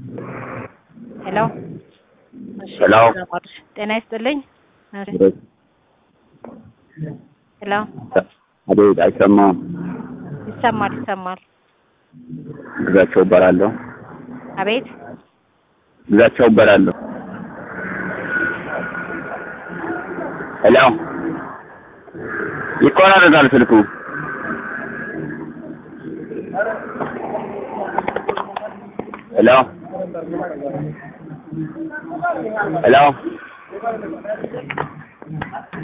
ሄሎ እሺ ሄሎ። ጤና ይስጥልኝ። እሺ ሄሎ አቤት፣ አይሰማም። ይሰማል ይሰማል። ግዛቸው እባላለሁ። አቤት ግዛቸው እባላለሁ። ሄሎ፣ ይቆራረጣል ስልኩ። ሄሎ ሄሎ